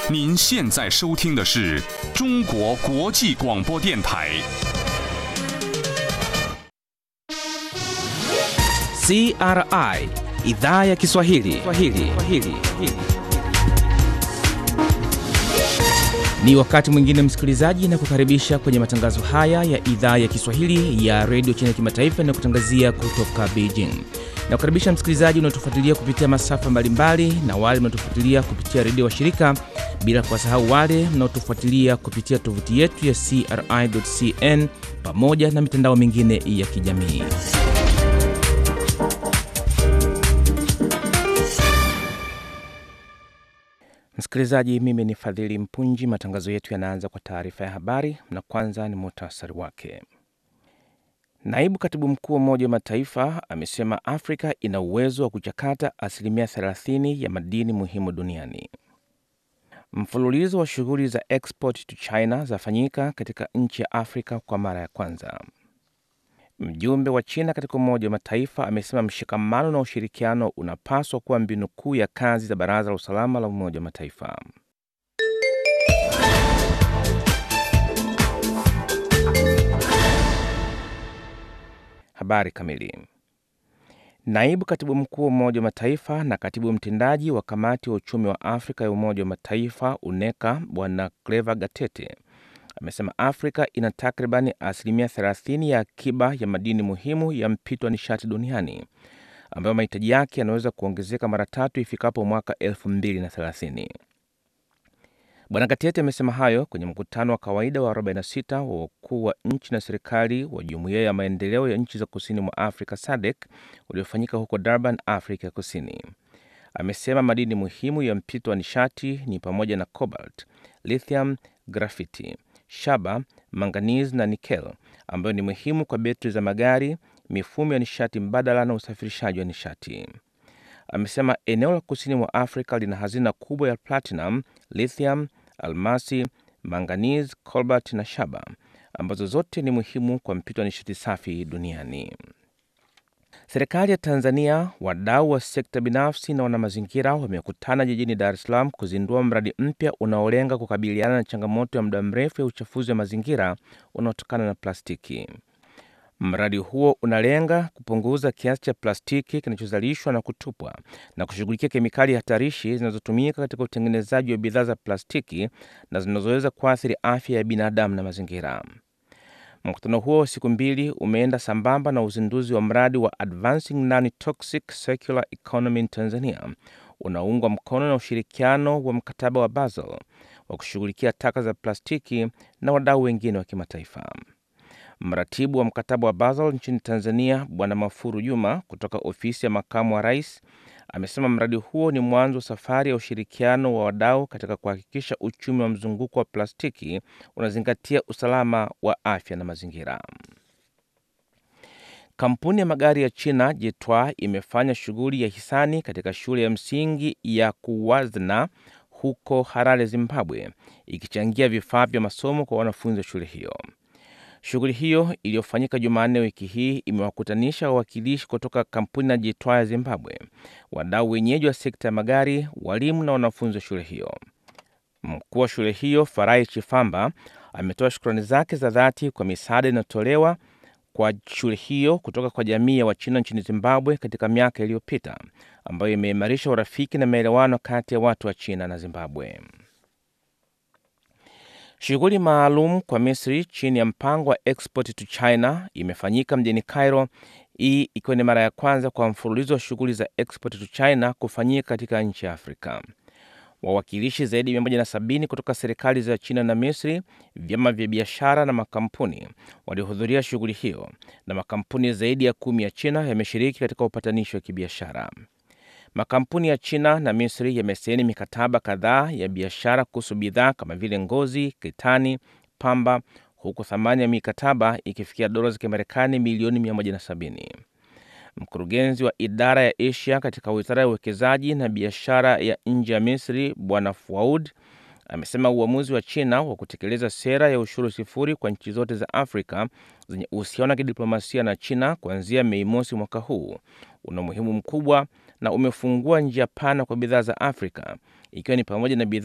您现在收听的是中国国际广播电台。 CRI idhaa ya Kiswahili. Kiswahili. Kiswahili. Ni wakati mwingine msikilizaji, na kukaribisha kwenye matangazo haya ya idhaa ya Kiswahili ya redio China Kimataifa na kutangazia kutoka Beijing. Na kukaribisha msikilizaji unaotufuatilia kupitia masafa mbalimbali na wale mnaotufuatilia kupitia redio wa shirika, bila kuwasahau wale mnaotufuatilia kupitia tovuti yetu ya CRI.cn pamoja na mitandao mingine ya kijamii. Msikilizaji, mimi ni Fadhili Mpunji. Matangazo yetu yanaanza kwa taarifa ya habari, na kwanza ni muhtasari wake. Naibu katibu mkuu wa Umoja wa Mataifa amesema Afrika ina uwezo wa kuchakata asilimia 30 ya madini muhimu duniani. Mfululizo wa shughuli za export to China zafanyika katika nchi ya Afrika kwa mara ya kwanza. Mjumbe wa China katika Umoja wa Mataifa amesema mshikamano na ushirikiano unapaswa kuwa mbinu kuu ya kazi za Baraza la Usalama la Umoja wa Mataifa. Habari kamili. Naibu katibu mkuu wa Umoja wa Mataifa na katibu mtendaji wa Kamati wa Uchumi wa Afrika ya Umoja wa Mataifa UNECA Bwana Cleva Gatete amesema Afrika ina takribani asilimia 30 ya akiba ya madini muhimu ya mpito wa nishati duniani ambayo mahitaji yake yanaweza kuongezeka mara tatu ifikapo mwaka 2030. Bwana Gatete amesema hayo kwenye mkutano wa kawaida wa 46 wa wakuu wa nchi na serikali wa Jumuiya ya Maendeleo ya Nchi za Kusini mwa Afrika SADC uliofanyika huko Durban, Afrika ya Kusini. Amesema madini muhimu ya mpito wa nishati ni pamoja na cobalt, lithium, grafiti shaba, manganizi na nikel ambayo ni muhimu kwa betri za magari, mifumo ya nishati mbadala na usafirishaji wa nishati. Amesema eneo la kusini mwa Afrika lina hazina kubwa ya platinum, lithium, almasi, manganizi, cobalt na shaba ambazo zote ni muhimu kwa mpito wa nishati safi duniani. Serikali ya Tanzania, wadau wa sekta binafsi na wanamazingira wamekutana jijini Dar es Salaam kuzindua mradi mpya unaolenga kukabiliana na changamoto ya muda mrefu ya uchafuzi wa mazingira unaotokana na plastiki. Mradi huo unalenga kupunguza kiasi cha plastiki kinachozalishwa na kutupwa na kushughulikia kemikali hatarishi zinazotumika katika utengenezaji wa bidhaa za plastiki na zinazoweza kuathiri afya ya binadamu na mazingira. Mkutano huo wa siku mbili umeenda sambamba na uzinduzi wa mradi wa Advancing Non-Toxic Circular Economy in Tanzania unaoungwa mkono na ushirikiano wa mkataba wa Basel wa kushughulikia taka za plastiki na wadau wengine wa kimataifa. Mratibu wa mkataba wa Basel nchini Tanzania, Bwana Mafuru Juma kutoka ofisi ya makamu wa rais amesema mradi huo ni mwanzo wa safari ya ushirikiano wa wadau katika kuhakikisha uchumi wa mzunguko wa plastiki unazingatia usalama wa afya na mazingira. Kampuni ya magari ya China Jitwa imefanya shughuli ya hisani katika shule ya msingi ya Kuwazna huko Harare, Zimbabwe, ikichangia vifaa vya masomo kwa wanafunzi wa shule hiyo. Shughuli hiyo iliyofanyika Jumanne wiki hii imewakutanisha wawakilishi kutoka kampuni na Jitwa ya Zimbabwe, wadau wenyeji wa sekta ya magari, walimu na wanafunzi wa shule hiyo. Mkuu wa shule hiyo Farai Chifamba ametoa shukrani zake za dhati kwa misaada inayotolewa kwa shule hiyo kutoka kwa jamii ya Wachina nchini Zimbabwe katika miaka iliyopita, ambayo imeimarisha urafiki na maelewano kati ya watu wa China na Zimbabwe. Shughuli maalum kwa Misri chini ya mpango wa Export to China imefanyika mjini Cairo, hii ikiwa ni mara ya kwanza kwa mfululizo wa shughuli za Export to China kufanyika katika nchi ya Afrika. Wawakilishi zaidi ya 170 kutoka serikali za China na Misri, vyama vya biashara na makampuni waliohudhuria shughuli hiyo, na makampuni zaidi ya kumi ya China yameshiriki katika upatanishi wa kibiashara. Makampuni ya China na Misri yamesaini mikataba kadhaa ya biashara kuhusu bidhaa kama vile ngozi, kitani, pamba, huku thamani ya mikataba ikifikia dola za Kimarekani milioni 170. Mkurugenzi wa idara ya Asia katika wizara ya uwekezaji na biashara ya nje ya Misri, Bwana Fuaud amesema uamuzi wa China wa kutekeleza sera ya ushuru sifuri kwa nchi zote za Afrika zenye uhusiano wa kidiplomasia na China kuanzia Mei mosi mwaka huu una umuhimu mkubwa na umefungua njia pana kwa bidhaa za Afrika ikiwa ni pamoja na bidhaa